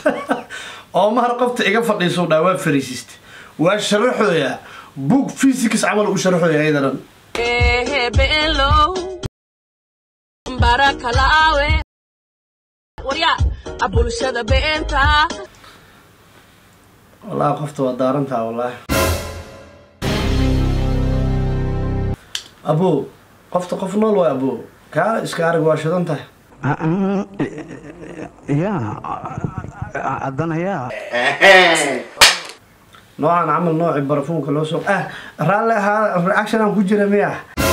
omar qofta iga fadhiiso dhaa waa fariisiste waa sharaxooya book physics camal u sharaxooya ayadanan beelo barakalaawe warya bulshada beenta wallahi qofta waa daarantaa wallahi abo qofta qof nool waay abo kaala iska arag waa shidan tahay ya haddana yaa noocan camal nooci barafuunka loo soo ah raalli ahaa reaction aan ku jira miya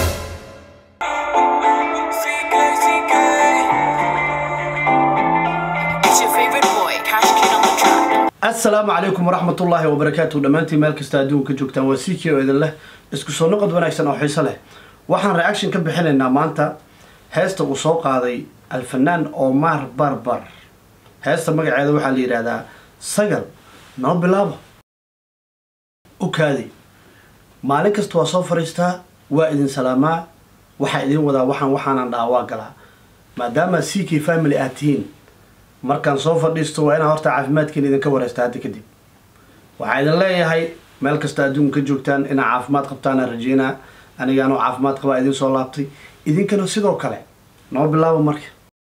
It's your favorite boy, Cash Kid on the track. asalaamu calaykum waraxmatullaahi wabarakaatu dhammaantiin meel kasta adduunka joogtaan waa siki oo idin leh isku soo noqod wanaagsan oo xiiso leh waxaan reaction ka bixinaynaa maanta heesta uu soo qaaday alfanaan omar barbar heesta magaceeda waxaa la yidhaahdaa sagal noo bilaabo u kaadi maalin kasta waa soo fadhiistaa waa idin salaamaa waxaa idin wadaa waxaan waxaanan dhaha waa galaa maadaama ck family aad tihiin markaan soo fadhiisto waa inaan horta caafimaadkiina idinka wareysta hadda kadib waxaa idin leeyahay meel kasta adduunka ka joogtaan inaa caafimaad qabtaanaan rajeynaa anigaanoo caafimaad qabaa idin soo laabtay idinkana sidoo kale noo bilaabo marka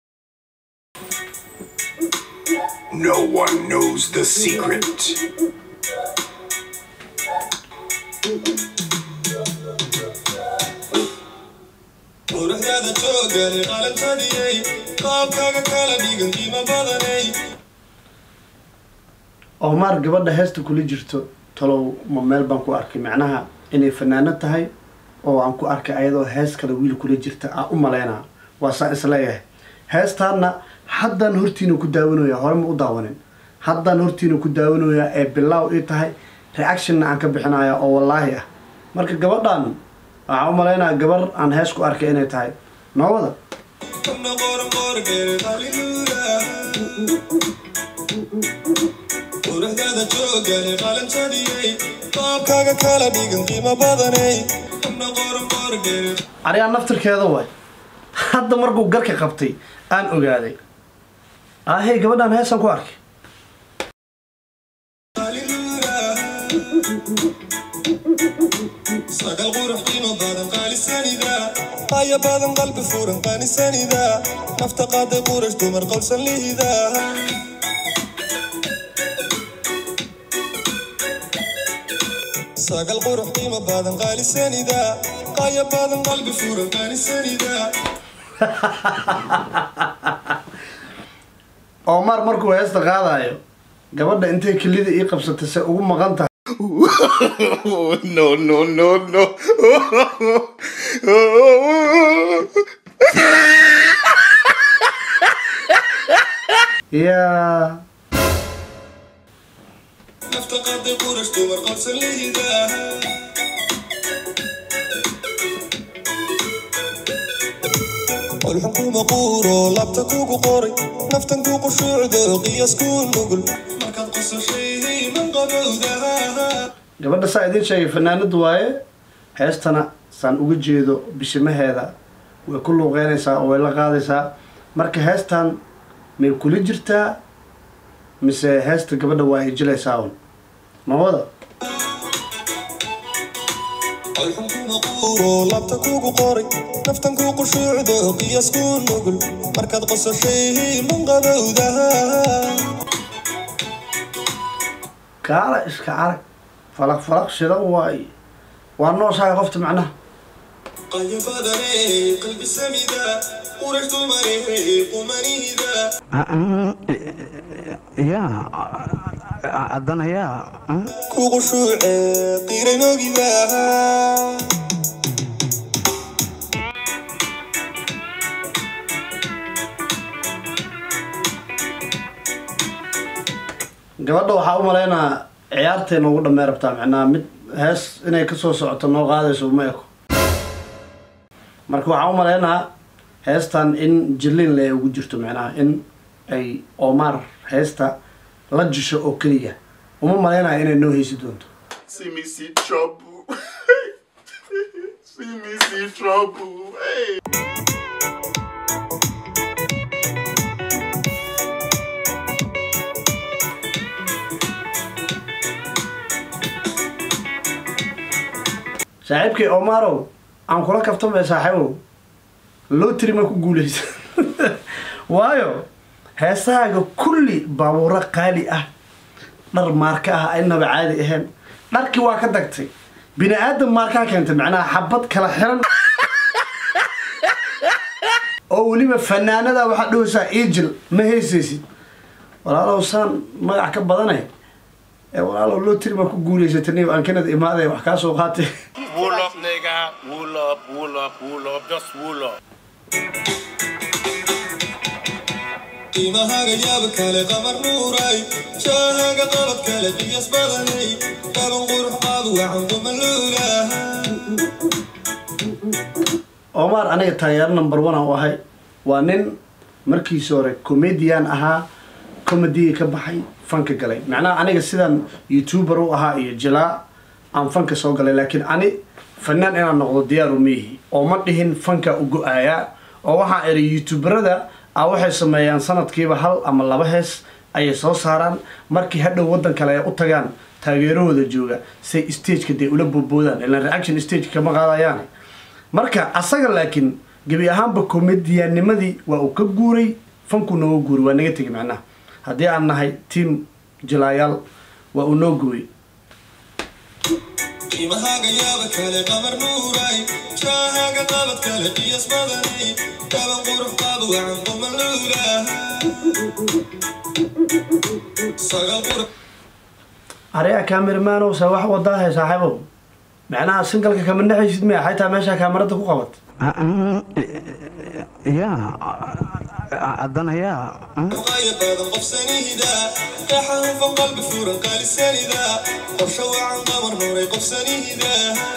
No one knows the secret. quruxdaada joogale qalantadiyey qaabkaaga kala dhigan qiimo badanay omar gabadha heesta kula jirto talow ma meel baan ku arkay macnaha inay fanaano tahay oo aan ku arkay ayadoo hees kale wiil kula jirta aan u maleynaa waa saan isleeyahay heestaana haddaan hortiina ku daawanayaa hore ma u daawanin haddaan hortiina ku daawanayaa ee bilaaw ii tahay reactionna aan ka bixinaya oo wallaahi ah marka gabadhan waxaan u maleynayaa gabar aan hees ku arkay inay tahay noowada kabna qoran qorgeere qaliluula quruxdaada joogale qalantadiyey qaabkaaga kala dhigan qiimo badanay kabna qoran qorgeere arigaa naftirkeeda waay hadda markuu garka qabtay aan ogaaday ahey gabadhaan heesaan ku arkay qaliluula sagal qurux qiimo badan qaalisanida qaya badan qalbi furan qaanisanida nafta qaaday qurash dumar qowlsan lihida sagal qurux qiimo badan qaalisanida qaya badan qalbi furan qaanisanida omar markuu heesta qaadayo gabadha intay kelida ii qabsatay se ugu maqan tahay no, no, no, no. yaa nafta qaaday qurash dumar qowlsan lihida qolxun kuma quuro labta kugu qoray naftan ku qushuucdo qiyas ku nugul markaad qosashay man qabowdaha gabadha saa idiin sheegay fanaanadu waaye heestana saan uga jeedo bishimaheeda way ku luuqeynaysaa oo way la qaadaysaa marka heestan may kula jirtaa mise heesta gabadha waa ay jilaysaa un mawada qolxun kuma quuro labta kugu qoray naftan ku qushuucdo qiyas ku nugul markaad qosashay man qabowdaha kaala iska arag falaq falaq shidan waay waa nooshahay qofta macnaha qaya badanay qalbi samida qurash dumarey qumanihida ya haddana yaa kugu shuuce qiiranogida gabadha waxaa u malaynaa ciyaartay noogu dhamey rabtaa macnaha mid hees inay kasoo socoto noo qaadayso uma eko marka waxaa u malaynaa heestan in jilin le ugu jirto macnaha in ay omar heesta la jisho oo keliya uma malaynaya inay noo heysi doonto See me see trouble. see me see trouble. Hey. saaxiibkay omarow aan kula kaftamay saaxiibow lotri ma ku guuleysa waayo heesahaaga kulli baabuuro qaali ah dhar maarka ah aynaba caadi ahayn dharkii waa ka dagtay bini aadam maarkaa keentay macnaha xabad kala xiran oo weliba fanaanada waxaad dhahaysaa ejil ma heysaysid walaalow saan magac ka badanay ee walaalow lotri ma ku guuleysatay niyo aan kanada imaaday wax kaa soo qaatay Wool up, nigga. Wool up, wool up, wool up. Just wool up. qiimahaaga yaab kale qamar nuuray shaahaga qalad kale qiyas badanay qaban qurux qaad wacan qumaluulaha omar aniga taageero number one aan u ahay waa nin markiisi hore comedian ahaa comediga ka baxay fanka galay macnaha aniga sidaan youtuber u ahaa iyo jilaa aan fanka soo galay laakiin ani fanaan inaan noqdo diyaaru miihi oo ma dhihin fanka u go-aayaa oo waxaan iri youtuberada a waxay sameeyaan sanadkiiba hal ama laba hees ayay soo saaraan markii hadhow waddan kale ay u tagaan taageerahooda jooga say stageka dee ula boodboodaan ilaan reaction stage kama qaadayaan marka asaga laakiin gebi ahaanba comedianimadii waa uu ka guuray fanku nooga guuray waa naga tegi macnaha haddii aan nahay team jilaayaal waa uu noo gooyey qiimahaaga yaab kale qamar nuuray shaahaga qalad kale qiyas badanay qaban qurux qaad wacan qumaluulaha sagal qurux ariga cameramanw se wax wadaahay saaxiibow macnaha singalka kama naxaysid miya xaytaa meesha kaamarada ku qabat yaa haddana yaa qaya badan qof sanida dhaxanfan qalbi furan qaalisanida qorsho wacan qamar nuuray qof sanida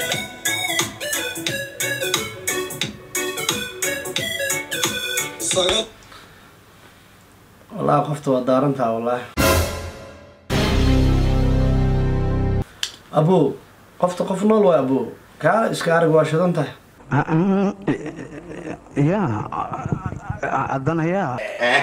sagal wallahi qofta waa daarantaa wallahi abo qofta qof nool waay abo kaa iska arag waa shidan tahay yaa haddana yaa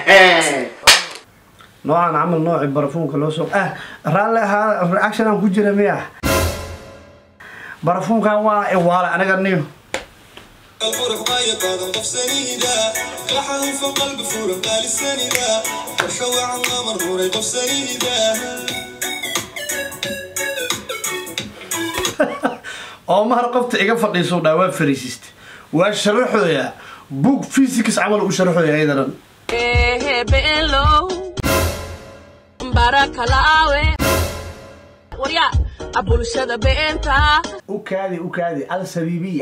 noocan camal nooci barafuunka loo soo ah raalli ahaa reaction aan ku jira miya barafuunkan waa iwaale aniga niyo qurux qaya badan qof sanida dhaxanfan qalbi furan qaalisanida qorsho wacan qamar nuuray qof sanida oo mahar qofta iga fadhiisuu dhaa waa fariisiste waa sharaxooya book physics camal u sharaxooya ayadanan ehe be'enlow barakalaawe warya abulshada be'enta u kaadi u kaadi al sabiibiya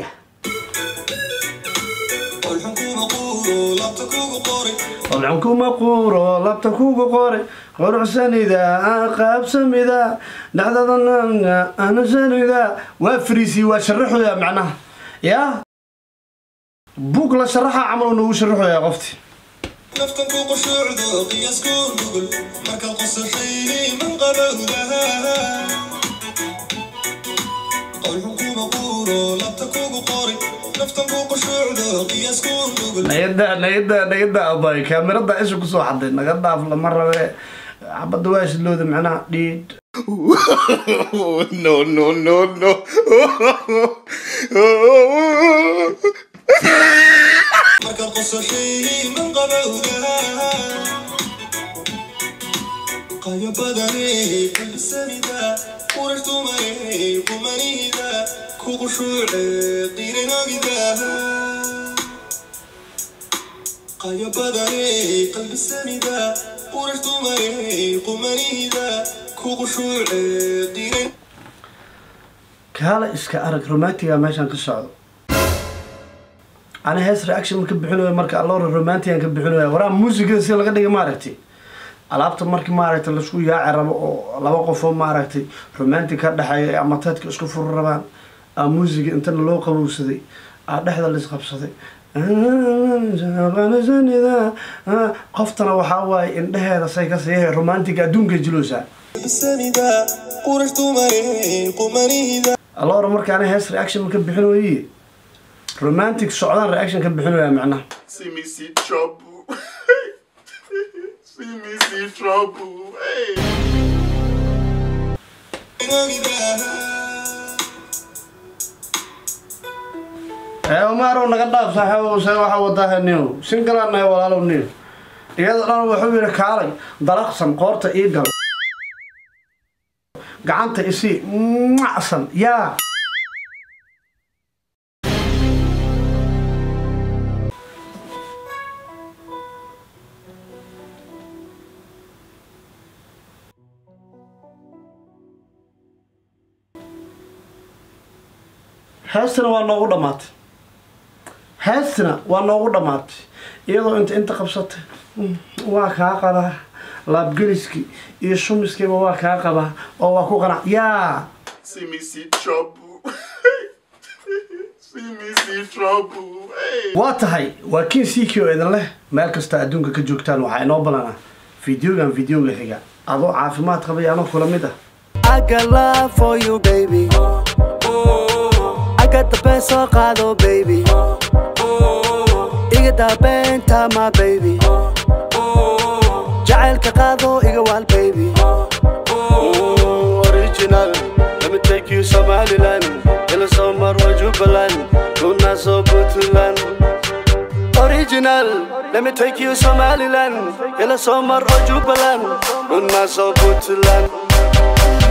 qolxun kuma quuro labta kugu qori qolxun kuma quuro labta kugu qore quruxsanida qaabsamida dhexdadana anasanida waa fariisi waa sharaxooya macnaha yaa buug la sharaxa camal noogu sharaxooya qofti naftan ku qushuucdo qiyas ku nugul markaad qosashay man qabowdaha qolxun kuma quuro labta kugu qori naftan ku qushuucdo qiyas ku nugul nagada nagada nagada abay kaamirada isha kusoo xaday naga dhaaf lama rabe xabadda waa islooda macnaha dhiid no, no, no, no. markaad qosashay man qabowdaha qayo badane qalbisanida qurash dumare qumanida ku qushuuce qiirinogida qayo badane qalbisanida qurash dumare qumanida ku qushuuce qiirin kaala iska arag romantiga meeshaan ka socdo ani hees reaction ka bixinaya marka alloora romantigan ka bixinaya waraa muusigada si laga dhiga maaragtay alaabta markii maaragtay laisku yaaci rabo oo laba qofoo maaragtay romantic ka dhexeeya ama teedka isku furi rabaan aa muusiga intana loo qabowsaday aa dhexda laisqabsaday qoftana waxaa waaye indheheeda say ka siiyahay romantic adduunka jiloosa qalbisanida qurash dumare qumanida alloora marka ani hees reaction ka bixin waye romantic socdaan reaction ka bixinaya macnaha See me see trouble. see me see trouble. Hey. ee umarow naga dhaaf saaxiibow see waxa wadaa niw singalaan nahay walaalow niw iyada dhan wuxuu yidhi kaalay dalaqsan qoorta ii gal gacanta isii macsan yaa heestina waa noogu dhammaatay heestina waa noogu dhammaatay iyadoo inta inta qabsatay mm, waa kaa qabaa laabgeliskii iyo shumiskiiba waa kaa qabaa oo waa ku qanac yaa See me see trouble. see me see trouble. Hey. waa tahay waa kiin siikii oo idin leh meel kasta adduunka ka joogtaan waxaa inoo ballanaa fideogan fideoga xiga adoo caafimaad qabay anoo kula mid ah I got love for you, baby. I got the best of Gado, baby. Iga da benta, my baby. Jacaylka qaado iga wal, baby. Mm, Original, let me take you Somaliland. Ila Somar wa Jubaland, Luna so Puntland. Original, let me take you Somaliland. Ila Somar wa Jubaland, Luna so Puntland.